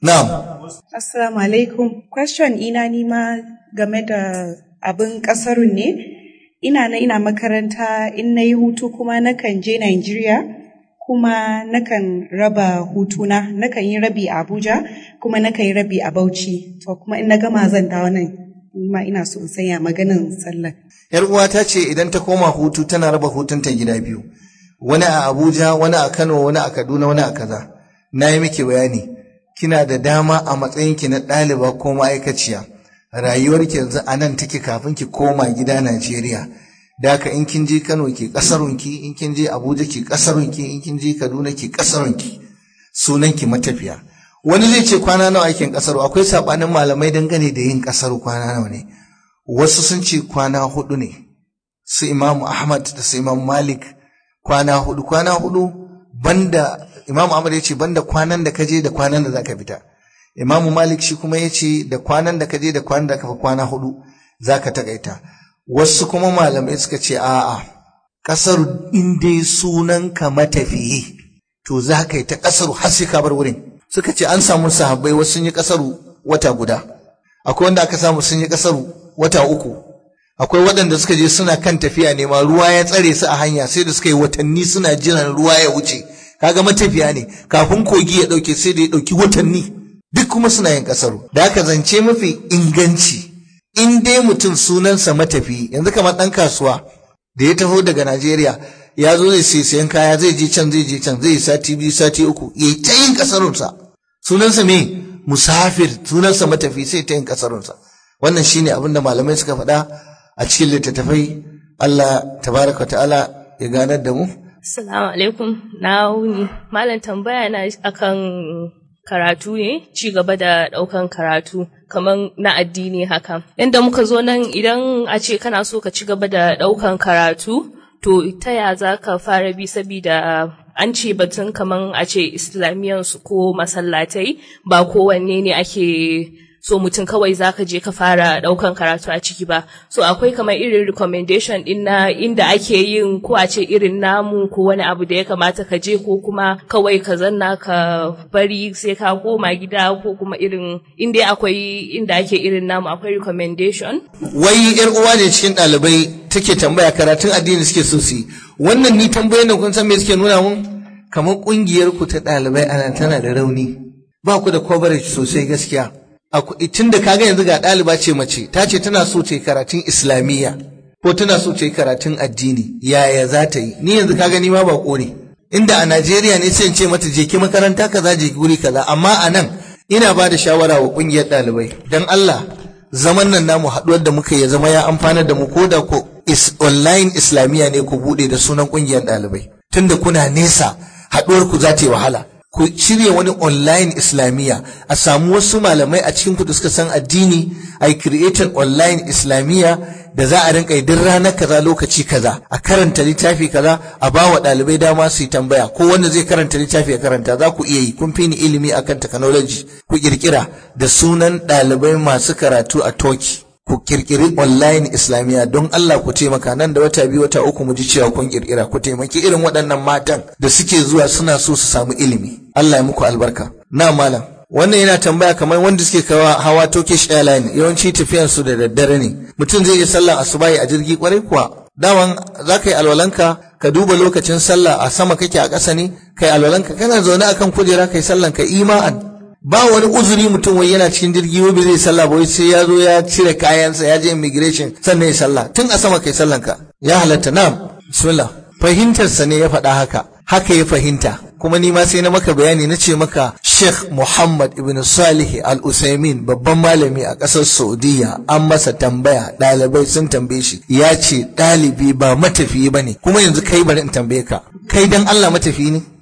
na'am Assalamu alaikum. Question ina nima game da abin ƙasarun ne. Ina na ina makaranta in na yi hutu kuma nakan je Nigeria kuma nakan raba hutuna. Nakan yi rabi a Abuja kuma nakan yi rabi a Bauchi. To kuma in na gama zan dawo nan. Nima ina so in sanya maganin sallah. yar uwa ta ce idan ta koma hutu tana raba hutunta gida biyu wani a Abuja wani a Kano wani a Kaduna wani a kaza na yi miki bayani kina da dama a matsayinki na ɗaliba ko ma'aikaciya rayuwarki yanzu a nan take kafin ki koma gida Najeriya da haka in kin je Kano ki kasarunki in kin je Abuja ki kasarunki in kin je Kaduna ki kasarunki sunanki matafiya wani zai ce kwana nawa aikin kasaru akwai sabanin malamai dangane da yin kasaru kwana nawa ne wasu sun ce kwana hudu ne su Imam Ahmad da su Imam Malik kwana hudu kwana hudu banda Imam Ahmad ya ce banda kwanan da kaje da kwanan da zaka fita Imam Malik shi kuma ya ce da kwanan da kaje da kwanan da ka kwana hudu zaka takaita wasu kuma malamai suka ce a'a kasar in dai sunan ka matafiyi to za ka yi ta kasar har sai ka bar wurin suka ce an samu sahabbai wasu sun yi kasaru wata guda akwai wanda aka samu sun yi kasaru wata uku akwai waɗanda suka je suna kan tafiya ne ma ruwa ya tsare su a hanya sai da suka yi watanni suna jiran ruwa ya wuce kaga matafiya ne kafin kogi ya ɗauke sai da ya ɗauki watanni duk kuma suna yin kasaru da haka zance mafi inganci in dai mutum sunansa matafi yanzu kamar ɗan kasuwa da ya taho daga Najeriya ya zo zai sai sayan kaya zai je can zai je can zai sati biyu sati uku ya yi ta yin kasarunsa sunansa me musafir sunansa matafi sai ta yin kasarunsa wannan shine abin da malamai suka faɗa a cikin littattafai Allah tabaraka ta'ala ya ganar da mu Assalamu alaikum na wuni malam tambaya na akan karatu ne ci gaba da ɗaukan karatu kamar na addini haka inda muka zo nan idan a ce kana so ka ci gaba da ɗaukan karatu to ta ya za ka fara bi sabida an ce batun kaman a ce islamiyansu ko masallatai ba kowanne ne ake so mutum kawai zaka je ka fara daukan karatu a ciki ba so akwai kamar irin recommendation din na inda ake yin ko a ce irin namu ko wani abu da ya kamata ka je ko kuma kawai ka zanna ka bari sai ka koma gida ko kuma irin inda akwai inda ake irin namu akwai recommendation wai yar uwa ne cikin ɗalibai take tambaya karatun addini suke so su yi wannan ni tambayoyin nan kun san me suke nuna mun kamar kungiyar ku ta ɗalibai ana tana da rauni ba ku da coverage sosai gaskiya tun da kaga yanzu ga ɗaliba ce mace ta ce tana so ta yi karatun islamiyya ko tana so ta yi karatun addini yaya za ta yi ni yanzu kaga ni ma ba ne inda a Najeriya ne sai in ce mata je ki makaranta kaza je ki guri kaza amma a nan ina ba da shawara wa kungiyar ɗalibai dan Allah zaman nan namu haɗuwar da muka ya zama ya amfanar da mu ko da ko is online islamiyya ne ku buɗe da sunan kungiyar ɗalibai tunda kuna nesa haɗuwar ku za ta yi wahala ku shirya wani online islamiyya a samu wasu malamai a cikin ku da suka san addini a yi creating online islamiyya da za a rinka yi duk ranar kaza lokaci kaza a karanta littafi kaza a ba wa ɗalibai dama su yi tambaya ko wanda zai karanta littafi ya karanta za ku iya yi kun fi ni ilimi akan technology ku kirkira da sunan ɗalibai masu karatu a Turkey ku kirkiri online islamiyya don Allah ku taimaka nan da wata biyu wata uku mu ji cewa kun kirkira ku taimaki irin waɗannan matan da suke zuwa suna so su samu ilimi Allah ya muku albarka na malam wannan yana tambaya kamar wanda suke kawa hawa Turkish Airline yawanci tafiyan su da daddare ne mutum zai yi sallah asubahi a jirgi kwarai kuwa daman za ka yi alwalanka ka duba lokacin sallah a sama kake a ƙasa ne kai alwalanka kana zaune akan kujera kai sallan ka ima'an ba wani uzuri mutum wai yana cikin jirgi wai bai zai sallah ba wai sai ya zo ya cire kayansa ya je immigration sannan ya sallah tun a sama kai sallan ka ya halatta na bismillah fahimtarsa ne ya faɗa haka haka ya fahimta kuma ni ma sai na maka bayani na ce maka Sheikh Muhammad ibn Salih Al Usaimin babban malami a ƙasar Saudiya an masa tambaya ɗalibai sun tambaye shi ya ce ɗalibi ba matafiyi ba ne kuma yanzu kai bari in tambaye ka kai dan Allah matafiyi ne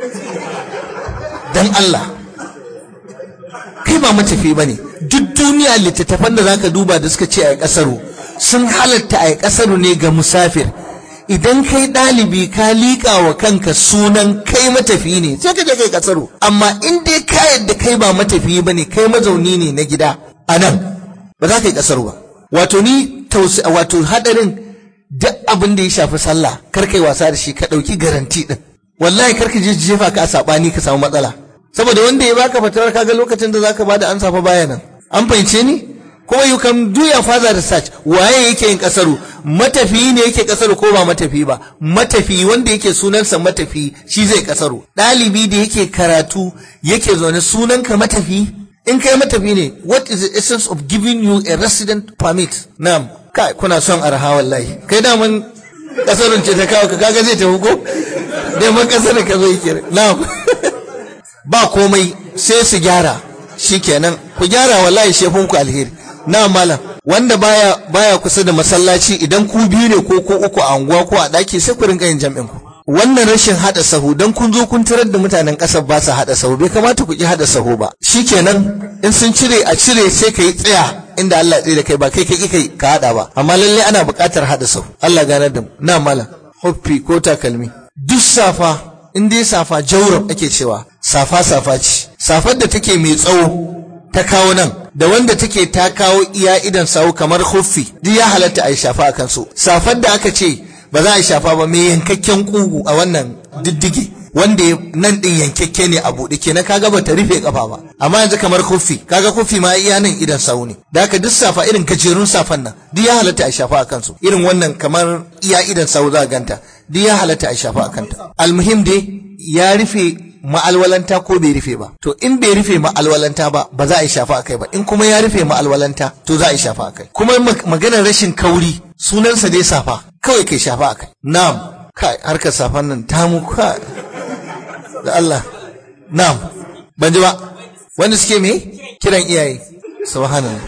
dan Allah kai ba matafi ba ne duk duniya littattafan da zaka duba da suka ce a kasaru sun halatta a kasaru ne ga musafir idan kai ɗalibi ka liƙa wa kanka sunan kai matafi ne sai ka je kai kasaru amma in dai ka yadda kai ba matafi ba ne kai mazauni ne na gida a nan ba za ka yi kasaru ba wato ni wato hadarin duk abin da ya shafi sallah kar kai wasa da shi ka ɗauki garanti ɗin wallahi kar ka je jefa ka a saɓani ka samu matsala saboda wanda ya baka fatawar kaga lokacin da zaka bada ansa fa baya nan an fahimce ni kuma you can do your further research waye yake yin kasaru matafiyi ne yake kasaru ko ba matafiyi ba matafiyi wanda yake sunansa matafiyi shi zai kasaru ɗalibi da yake karatu yake zaune sunanka matafiyi in kai matafi ne what is the essence of giving you a resident permit na'am kai kuna son arha wallahi kai daman kasarun ce ta kawo ka kaga zai tafi ko dai man kasar ka zo yake na'am ba komai sai su gyara shikenan ku gyara wallahi shefun ku alheri na malam wanda baya baya kusa da masallaci idan ku biyu ne ko ko uku a unguwa ko a daki sai ku rinka yin jam'in ku wannan rashin hada sahu dan kun zo kun tarar da mutanen kasar ba su hada sahu bai kamata ku ki hada sahu ba shikenan in sun cire a cire sai ka yi tsaya inda Allah ya tsaye da kai ba kai kai kai ka hada ba amma lalle ana buƙatar hada sahu Allah ganar da mu na malam hoffi ko takalmi duk safa in dai safa jawrab ake cewa safa safa ce safar da take mai tsawo ta kawo nan da wanda take ta kawo iya idan sawu kamar huffi duk ya halatta a yi shafa a kansu safar da aka ce ba za a yi shafa ba mai yankakken kugu a wannan diddige wanda nan din yankakke ne a buɗe kenan kaga ba ta rufe kafa ba amma yanzu kamar huffi kaga huffi ma iya nan idan sawu ne da haka duk safa irin gajerun safan nan duk ya halatta a yi shafa a kansu irin wannan kamar iya idan sawu za a ganta duk ya halatta a yi shafa a kanta almuhim dai ya rufe ma'alwalanta ko bai rufe ba to in bai rufe ma'alwalanta ba ba za a yi shafa akai ba in kuma ya rufe ma'alwalanta to za a yi shafa akai kuma maganar rashin kauri sunansa dai safa kawai kai shafa akai na'am kai harkar safan nan ta mu kai da Allah na'am ban ji ba wanda suke me kiran iyaye subhanallah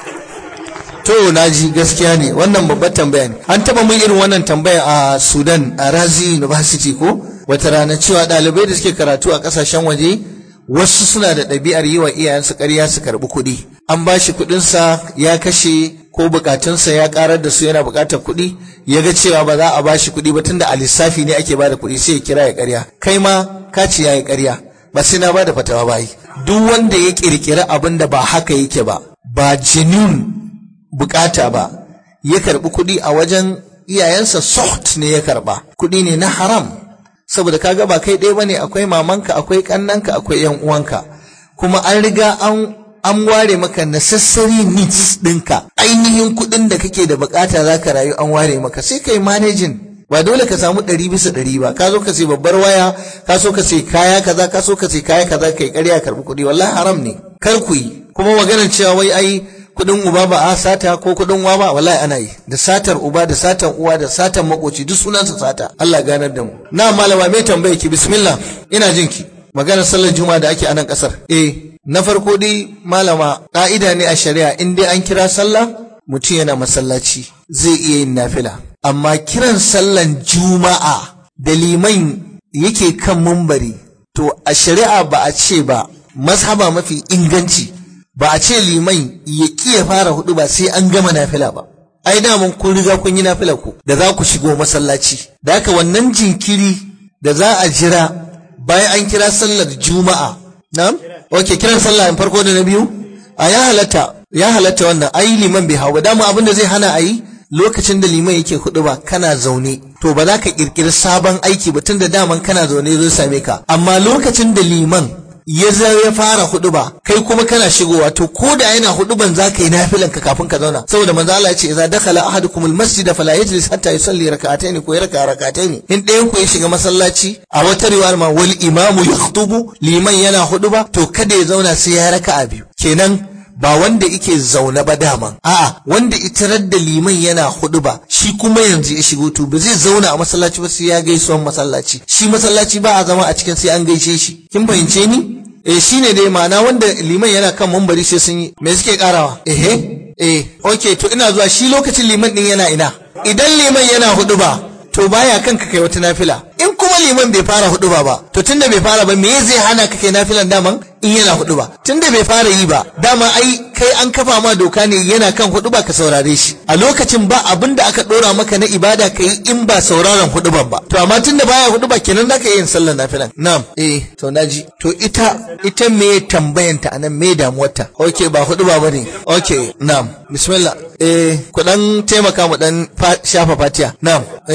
to naji gaskiya ne wannan babbar tambaya ne an taba mun irin wannan tambaya a Sudan a Razi University ko wata rana cewa ɗalibai da suke karatu a ƙasashen waje wasu suna da ɗabi'ar yi wa iyayensu ƙarya su karɓi kuɗi an ba shi kuɗinsa ya kashe ko bukatunsa ya ƙarar da su yana buƙatar kuɗi ya ga cewa ba za a ba shi kuɗi ba tunda a lissafi ne ake ba da kuɗi sai ya kira ya ƙarya kai ma ka ce ya yi ƙarya ba sai na ba da fatawa ba yi duk wanda ya ƙirƙiri abin da ba haka yake ba ba genuine bukata ba ya karɓi kuɗi a wajen iyayensa soft ne ya karɓa kuɗi ne na haram saboda kaga ba kai ɗaya bane akwai mamanka akwai ƙannanka akwai yan uwanka kuma an riga an an ware maka necessary needs ɗinka ainihin kuɗin da kake da bukata za ka rayu an ware maka sai kai managing ba dole ka samu ɗari bisa ɗari ba ka zo ka sai babbar waya ka so ka sai kaya kaza ka so ka sai kaya kaza kai ƙarya karɓi kuɗi wallahi haram ne kar ku yi kuma maganar cewa wai ai kuɗin uba ba a sata ko kuɗin uwa ba wallahi ana yi da satar uba da satan uwa da satan makoci duk sunansa sata Allah ganar da mu na malama me tambaye ki bismillah ina jin ki maganar sallar juma'a da ake a nan kasar eh na farko dai malama ka'ida ne a shari'a in dai an kira sallah mutum yana masallaci zai iya yin nafila amma kiran sallan juma'a da liman yake kan mumbari to a shari'a ba a ce ba mazhaba mafi inganci ba a ce liman ya ƙi ya fara hudu ba sai an gama nafila ba ai daman kun riga kun yi nafila ku da za ku shigo masallaci da haka wannan jinkiri da za a jira bayan an kira sallar juma'a na'am okay kiran sallah in farko da na biyu a ya halatta ya halatta wannan ai liman bai hau ba dama abin da zai hana a yi lokacin da liman yake hudu ba kana zaune to ba za ka kirkiri sabon aiki ba tun da daman kana zaune zai same ka amma lokacin da liman ya zo ya fara huduba kai kuma kana shigowa to ko da yana huduban za ka yi nafilan ka kafin ka zauna saboda manzo Allah ya ce idza dakhala ahadukum almasjid fala yajlis hatta yusalli rak'atayn ko yarka rak'atayn in ɗayan ku ya shiga masallaci a wata riwayar ma wal imamu yakhutubu liman yana huduba to kada ya zauna sai ya raka'a biyu kenan ba wanda ike zaune ba daman a'a wanda itarar da liman yana hudu ba shi kuma yanzu ya shigo to ba zai zauna a masallaci ba sai ya gaisuwan masallaci shi masallaci ba a zama a cikin sai an gaishe shi kin fahimce ni eh shine dai ma'ana wanda liman yana kan mambari sai sun yi me suke karawa ehe eh okay to ina zuwa shi lokacin liman din yana ina idan liman yana hudu ba to baya kanka kai wata nafila in kuma liman bai fara hudu ba ba to tunda bai fara ba me zai hana ka kai nafilan daman in yana hudu ba tunda bai fara yi ba dama ai kai an kafa ma doka ne yana kan hudu ba ka saurare shi a lokacin ba abin da aka dora maka na ibada ka yi in ba sauraron hudu ba to amma tunda baya hudu ba kenan zaka yi yin sallar nafilan na'am eh to naji to ita ita me tambayanta anan me damuwarta okay ba hudu ba bane okay na'am bismillah eh ku dan taimaka mu dan shafa fatiya na'am eh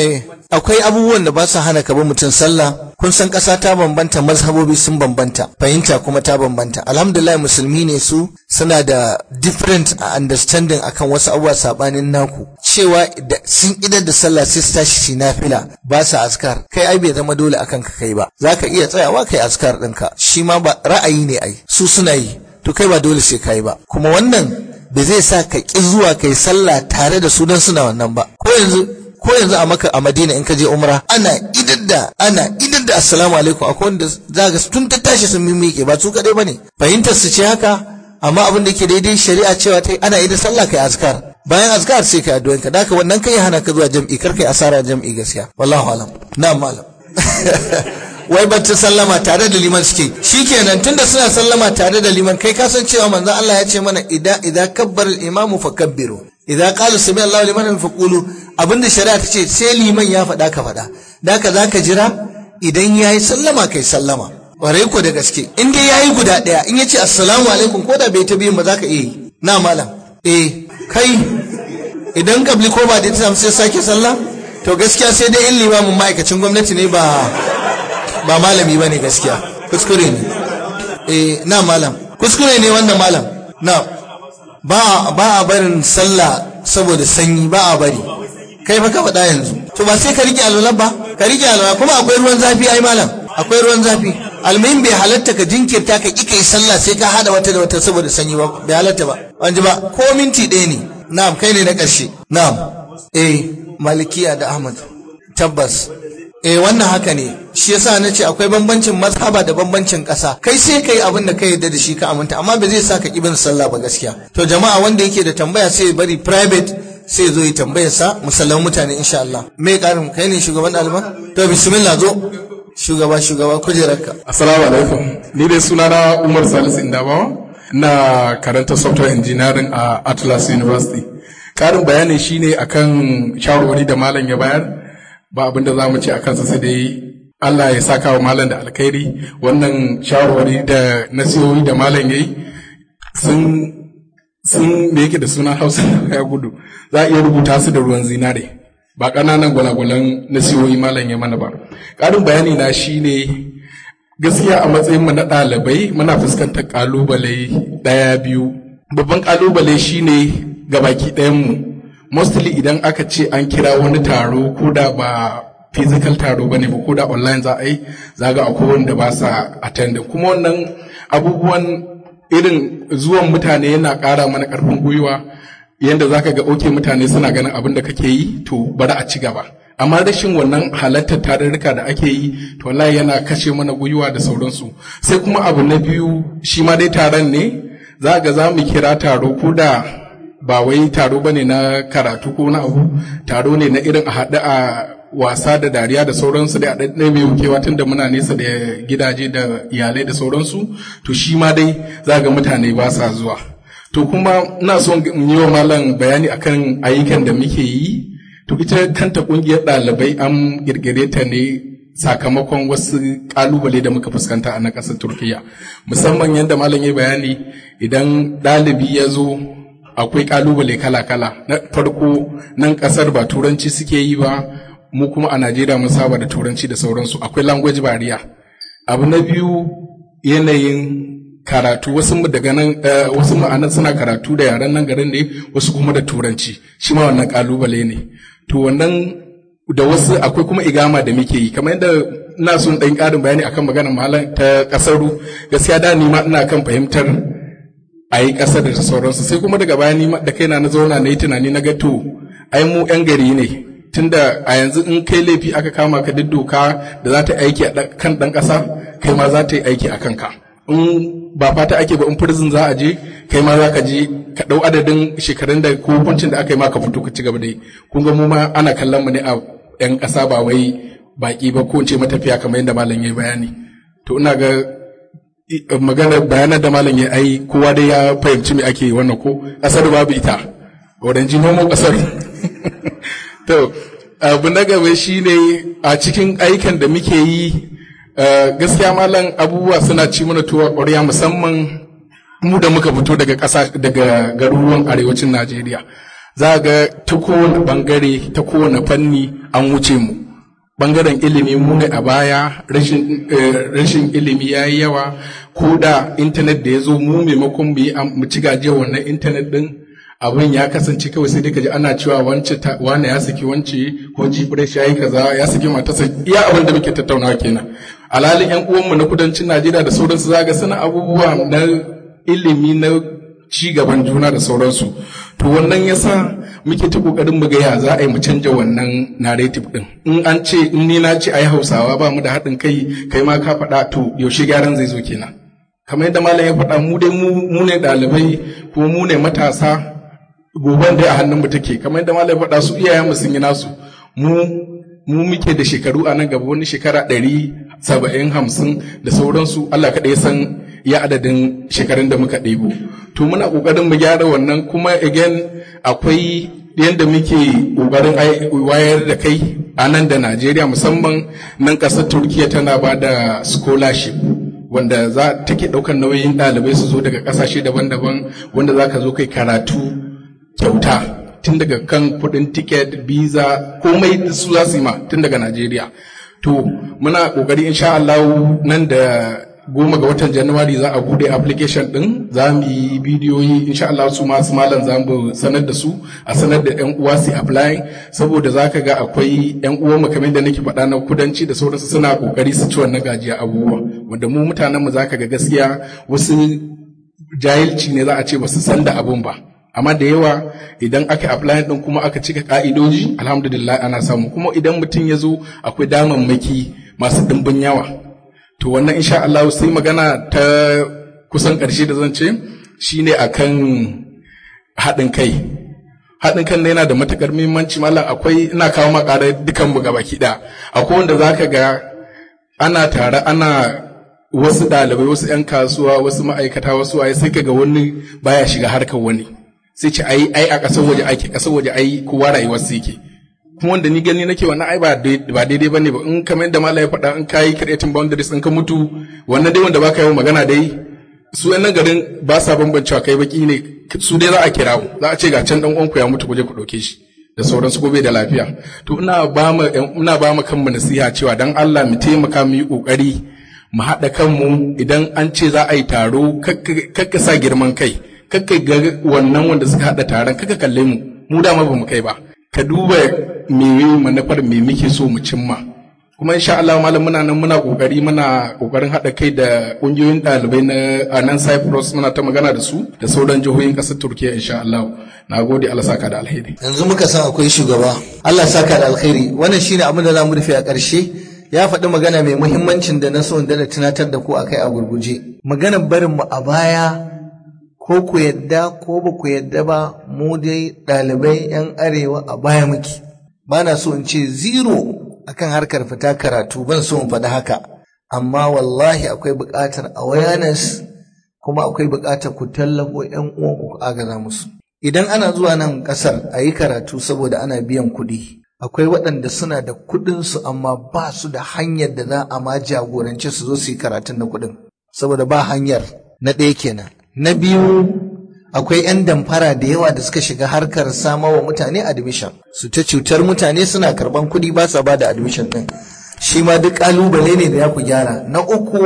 akwai abubuwan da ba su hana ka bi mutum sallah kun san ƙasa ta bambanta mazhabobi sun bambanta fahimta kuma ta bambanta alhamdulillah musulmi ne su suna da different understanding akan wasu abubuwa sabanin naku cewa da sun idar da sallah sai su tashi su nafila ba su askar kai ai bai zama dole akan ka kai ba zaka iya tsayawa kai askar ɗinka shi ma ba ra'ayi ne ai su suna yi to kai ba dole sai kai ba kuma wannan bai zai sa ka ƙi zuwa kai sallah tare da su don suna wannan ba ko yanzu ko yanzu a maka a madina in ka je umra ana idar da ana idar da assalamu alaikum akwai wanda za ga tun ta tashi sun mimike ba su kadai bane fahimtar su ce haka amma abin da ke daidai shari'a cewa ta ana idar sallah kai azkar bayan azkar sai kai addu'an ka daka wannan kai hana ka zuwa jam'i kar kai asara jam'i gaskiya wallahu alam na'am malam wai bacci sallama tare da liman suke shikenan tunda suna sallama tare da liman kai ka san cewa manzon Allah ya ce mana idan idan kabbara al-imamu fakabbiru idan qala sami Allahu liman faqulu abinda shari'a ta ce sai liman ya faɗa ka faɗa da haka zaka jira idan yayi sallama kai sallama ware ko da gaske in dai yayi guda ɗaya in yace assalamu alaikum ko da bai ta biyin ba zaka iya yi na malam eh kai idan kabli ko ba da ta sai sake sallah to gaskiya sai dai in limamin ma'aikacin gwamnati ne ba ba malami bane gaskiya kuskure ne eh na malam kuskure ne wannan malam na ba ba a barin sallah saboda sanyi ba a bari kai fa ka faɗa yanzu to ba sai ka rike alwala ba ka rike alwala kuma akwai ruwan zafi ai malam akwai ruwan zafi almuhim bai halatta ka jinkirta ka ƙi kai sallah sai ka hada wata da wata saboda sanyi ba bai halatta ba an ji ba ko minti ɗaya ne na'am kai ne na ƙarshe na'am eh malikiya da ahmad tabbas eh wannan haka ne shi yasa na ce akwai bambancin mazhaba da bambancin ƙasa kai sai kai abin da ka yarda da shi ka aminta amma ba zai sa ka ibin sallah ba gaskiya to jama'a wanda yake da tambaya sai ya bari private sai ya zo ya tambayar sa musallan mutane insha Allah me karin kai ne shugaban ɗaliban to bismillah zo shugaba shugaba kujerarka assalamu alaikum ni dai sunana Umar Salisu Indabawa na karanta software engineering a Atlas University karin bayani shine akan shawarwari da malam ya bayar ba abin da za mu ce a kansa sai dai Allah ya saka wa malam da alkhairi wannan shawarwari da nasihohi da malam yayi sun sun me yake da suna Hausa ya gudu za a iya rubuta su da ruwan zinare ba ƙananan gwalagwalan nasihohi malam ya mana ba ƙarin bayani na shine gaskiya a matsayin mu na ɗalibai muna fuskantar ƙalubale ɗaya biyu babban ƙalubale shine gabaki ɗayan mu mostly idan aka ce an kira wani taro ko da ba physical taro bane ba ko da online za a yi za ga akwai wanda ba sa attending kuma wannan abubuwan irin zuwan mutane yana ƙara mana ƙarfin gwiwa yadda za ka ga oke mutane suna ganin abin da kake yi to bari a ci gaba amma rashin wannan halartar tarurruka da ake yi to wallahi yana kashe mana gwiwa da sauransu sai kuma abu na biyu shi ma dai taron ne za ga za mu kira taro ko da ba wai taro ba ne na karatu ko na abu taro ne na irin a haɗu a wasa da dariya da sauransu da a ɗaɗɗe mai wukewa tun da muna nesa da gidaje da iyalai da sauransu to shi ma dai za ga mutane ba sa zuwa to kuma ina son yi wa malam bayani akan ayyukan da muke yi to ita kanta ƙungiyar ɗalibai an ƙirƙire ta ne sakamakon wasu ƙalubale da muka fuskanta a na ƙasar turkiya musamman yadda malam ya bayani idan ɗalibi ya zo akwai kalubale kala-kala na farko nan kasar ba turanci suke yi ba mu kuma a najeriya mun saba da turanci da sauransu akwai language barrier abu na biyu yanayin karatu wasu daga nan wasu ma'anan suna karatu da yaren nan garin ne wasu kuma da turanci shi ma wannan kalubale ne to wannan da wasu akwai kuma igama da muke yi kamar yadda ina son ɗan ƙarin bayani akan maganar malam ta ƙasaru gaskiya da ni ma ina kan fahimtar a yi ƙasar da sauransu sai kuma daga baya ni da kaina na zauna na yi tunani na ga to ai mu yan gari ne tunda a yanzu in kai laifi aka kama ka duk doka da za ta aiki a kan ɗan ƙasa kai ma za ta yi aiki a kanka in ba fata ake ba in prison za a je kai ma za ka je ka ɗau adadin shekarun da ko hukuncin da aka yi ma ka fito ka ci gaba da yi kun ga mu ma ana kallon mu ne a yan ƙasa ba wai baki ba ko in ce matafiya kamar yadda malam ya bayani to ina ga magana bayanan da malam ya ai kowa dai ya fahimci me ake wannan ko kasar babu ita wurin ji nomo kasar to abu na gaba shine a cikin aikan da muke yi gaskiya malam abubuwa suna ci mana tuwa ƙwarya musamman mu da muka fito daga ƙasa daga garuruwan arewacin Najeriya za ga ta kowane bangare ta kowane fanni an wuce mu bangaren ilimi mu ne a baya rashin eh, rashin ilimi ya yi yawa ko da intanet da ya zo mu maimakon mu yi am- mu ci gajiyar wannan intanet din abin ya kasance kawai sai dai ka ji ana cewa wance ta- wane ya saki wance ko jibresh ya yi kaza ya saki matarsa iya abin da muke tattaunawa kenan alhalin yan uwanmu na kudancin najeriya da sauransu za ga suna abubuwa na ilimi na ci gaban juna da sauransu to wannan yasa muke ta kokarin mu ga ya za a yi mu canja wannan narrative din in an ce in ni na ce ai hausawa ba mu da haɗin kai kai ma ka faɗa to yaushe gyaran zai zo kenan kamar yadda malam ya faɗa mu dai mu mu ne ɗalibai ko mu ne matasa goban dai a hannun mu take kamar yadda malam ya faɗa su iyayen mu sun yi nasu mu mu muke da shekaru a nan gaba wani shekara ɗari saba'in hamsin da sauransu Allah kaɗai san ya adadin shekarun da muka ɗebo to muna ƙoƙarin mu gyara wannan kuma again akwai yadda muke ƙoƙarin ai- wayar da kai a nan da Najeriya musamman nan ƙasar Turkiya tana ba da scholarship wanda za take ɗaukar nauyin ɗalibai su zo daga ƙasashe daban-daban wanda za ka zo kai karatu kyauta tun daga kan kudin ticket visa komai su za su yi ma tun daga Najeriya. To muna kokari insha Allah nan da goma ga watan Januwari za a bude application din za mu yi bidiyoyi insha Allah su masu malam za mu sanar da su a sanar da yan uwa su apply saboda za ka ga akwai yan uwa mu kamar da nake faɗa na kudanci da sauransu suna kokari su ci wannan gajiya abubuwa wanda mu mutanen mu za ka ga gaskiya wasu jahilci ne za a ce ba su san da abun ba amma da yawa idan aka apply din kuma aka cika ka'idoji alhamdulillah ana samu kuma idan mutum ya zo akwai damammaki masu dimbin yawa to wannan insha Allah sai magana ta kusan ƙarshe da zan ce shine akan haɗin kai haɗin kan yana da matuƙar muhimmanci mallam akwai ina kawo makara dukan mu gaba ɗaya akwai wanda zaka ga ana tare ana wasu ɗalibai wasu 'yan kasuwa wasu ma'aikata wasu waye sai kaga wani baya shiga harkar wani sai ce ai ai a ƙasar waje ake ƙasar waje ai kowa rayuwar su yake kuma wanda ni gani nake wannan ai ba dai- ba daidai bane ba in kamar yadda mallam ya faɗa in kai creating boundaries in ka mutu wannan dai wanda baka yi magana dai su yan nan garin ba sa bambancewa kai baki ne su dai za a kira mu za a ce ga can dan uwanku ya mutu ku je ku ɗauke shi da sauransu ko bai da lafiya to ina ba mu ina ba mu kanmu nasiha cewa dan Allah mu taimaka mu yi kokari mu haɗa kanmu idan an ce za a yi taro kakka sa girman kai kakka ga wannan wanda suka haɗa taron kakka kalle mu mu dama ba mu kai ba ka duba me manufar me muke so mu cimma kuma insha Allah malam muna nan muna kokari muna kokarin haɗa kai da ƙungiyoyin ɗalibai na a nan Cyprus muna ta magana da su da sauran jihohin ƙasar Turkiya insha Allah na gode Allah saka da alheri yanzu muka san akwai shugaba Allah saka da alkhairi wannan shine abin da za mu rufe a ƙarshe ya faɗi magana mai muhimmancin da na so in da tunatar da ku akai a gurguje maganar barin mu a baya ko ku yadda ko ba ku yadda ba mu dai ɗalibai 'yan arewa a baya muke ba na so in ce zero akan harkar fita karatu ban so in faɗi haka amma wallahi akwai buƙatar awareness kuma akwai buƙatar ku tallafo 'yan uwanku ku agaza musu idan ana zuwa nan ƙasar a yi karatu saboda ana biyan kuɗi akwai waɗanda suna da kuɗinsu amma ba su da hanyar da za a ma jagorance su zo su yi karatun na kuɗin saboda ba hanyar na ɗaya kenan na biyu akwai 'yan damfara da yawa da suka shiga harkar samawa mutane admission su ta cutar mutane suna karban kuɗi ba sa ba da admission ɗin shi ma duk ƙalubale ne da ya ku gyara na uku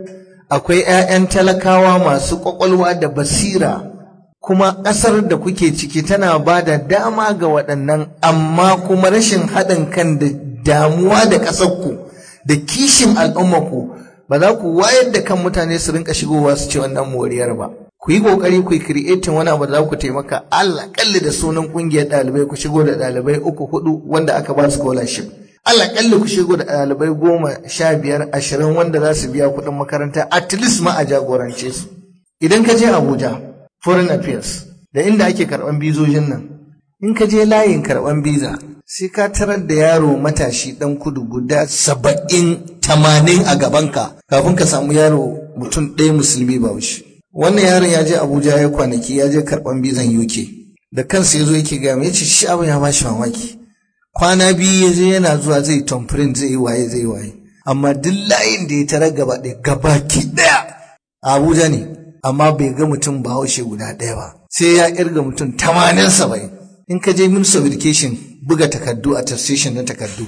akwai 'ya'yan talakawa masu ƙwaƙwalwa da basira kuma ƙasar da kuke ciki tana ba da dama ga waɗannan amma kuma rashin haɗin kan da damuwa da ƙasarku da kishin al'ummarku ba za ku wayar da kan mutane su rinka shigowa su ce wannan moriyar ba ku yi kokari ku yi creating wani abu da za ku taimaka Allah kalli da sunan kungiyar ɗalibai ku shigo da ɗalibai uku hudu wanda aka ba scholarship Allah kalli ku shigo da ɗalibai goma sha biyar ashirin wanda za su biya kuɗin makaranta at least ma a jagorance su idan ka je Abuja foreign affairs da inda ake karɓan bizojin nan in ka je layin karɓan biza sai ka tarar da yaro matashi ɗan kudu guda saba'in tamanin a gabanka kafin ka samu yaro mutum ɗaya musulmi ba wuce wannan yaron ya je abuja ya kwanaki ya je karɓan bizan uk da kansa ya zo yake gaya mai ce shi abin ya ba shi mamaki kwana biyu ya je yana zuwa zai tomprint zai yi waye zai yi waye amma duk layin da ya tarar gaba ɗaya gabaki ɗaya a abuja ne amma bai ga mutum bahaushe guda ɗaya ba sai ya irga mutum tamanin saba'in in ka je ministry of education buga takardu a station na takardu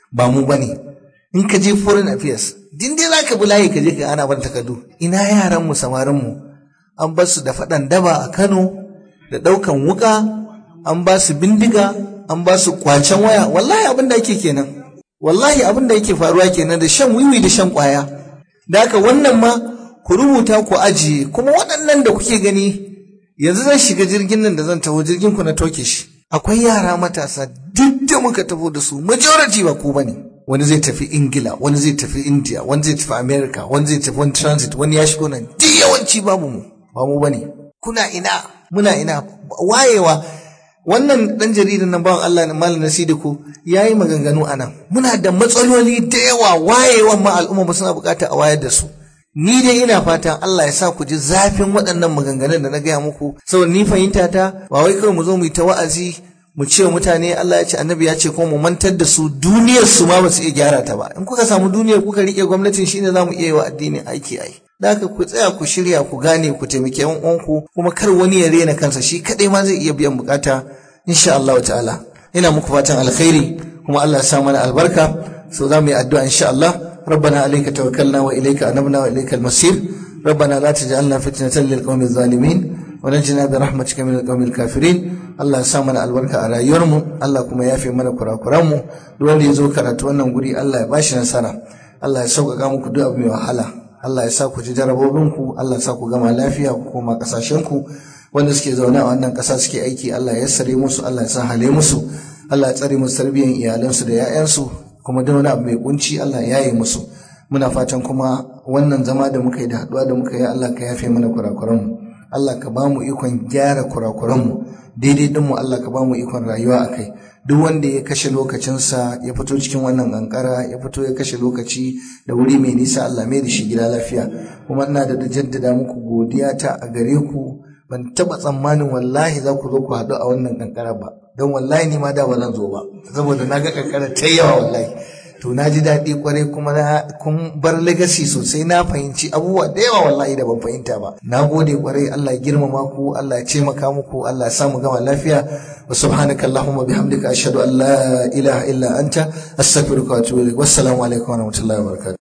ba mu bane in ka je foreign affairs din dai zaka bi layi ka je ka ana ban takardu ina yaran mu samarin mu an bar su da faɗan daba a Kano da ɗaukan wuka an ba su bindiga an ba su kwacen waya wallahi abin da ake kenan wallahi abin da yake faruwa kenan da shan wiwi da shan kwaya da haka wannan ma ku rubuta ku ajiye kuma waɗannan da kuke gani yanzu zan shiga jirgin nan da zan taho jirgin ku na toke shi akwai yara matasa duk da muka taho da su majority ba ku bane wani zai tafi ingila wani zai tafi india wani zai tafi america wani zai tafi wani transit wani ya shigo nan duk yawanci babu mu ba mu bane kuna ina muna ina wayewa wannan dan jaridan nan bawan Allah malam Nasidiku yayi maganganu anan muna da matsaloli da yawa wayewan ma al'umma suna bukata a wayar da su ni dai ina fatan Allah ya sa ku ji zafin waɗannan maganganun da na gaya muku saboda ni fahimta ta ba wai kawai mu zo mu yi ta wa'azi mu ce mutane Allah ya ce annabi ya ce kuma mu mantar da su duniyar su ma ba su iya gyara ta ba in kuka samu duniyar kuka rike gwamnatin shine za mu iya yi wa addinin aiki ai da haka ku tsaya ku shirya ku gane ku taimake yan uwanku kuma kar wani ya rena kansa shi kadai ma zai iya biyan bukata insha Allah ta'ala ina muku fatan alkhairi kuma Allah ya sa mana albarka so za mu yi addu'a insha Allah ربنا عليك توكلنا وإليك أنبنا وإليك المصير ربنا لا تجعلنا فتنة للقوم الظالمين ونجنا برحمتك من القوم الكافرين Allah ya sa mana albarka a rayuwarmu Allah kuma ya fi mana kurakuranmu duk wanda ya zo karatu wannan guri Allah ya bashi nasara Allah ya sauƙaƙa muku duk abu mai wahala Allah ya sa ku ji jarabobinku Allah ya sa ku gama lafiya ku koma ƙasashenku wanda suke zaune a wannan ƙasa suke aiki Allah ya yassare musu Allah ya sa hale musu Allah ya tsare musu tarbiyyar iyalansu da 'ya'yansu kuma da wani abu mai kunci Allah ya yi musu muna fatan kuma wannan zama da muka yi da haɗuwa da muka yi Allah ka yafe mana kurakuranmu Allah ka ba mu ikon gyara kurakuranmu daidai dinmu Allah ka ba mu ikon rayuwa a kai duk wanda ya kashe lokacinsa ya fito cikin wannan kankara ya fito ya kashe lokaci da wuri mai nisa Allah mai da shi gida lafiya kuma ina da jaddada muku godiya ta a gare ku ban taba tsammanin wallahi za ku zo ku haɗu a wannan kankara ba don wallahi ni ma da ba zan zo ba saboda na ga kankara ta yawa wallahi to na ji daɗi kwarai kuma na kun bar legacy sosai na fahimci abubuwa da yawa wallahi da ban fahimta ba na gode kwarai Allah ya girmama ku Allah ya ce maka muku Allah ya sa mu gama lafiya wa subhanaka allahumma bihamdika ashhadu an la ilaha illa anta astaghfiruka wa atubu ilaik wassalamu alaikum wa rahmatullahi wa barakatuh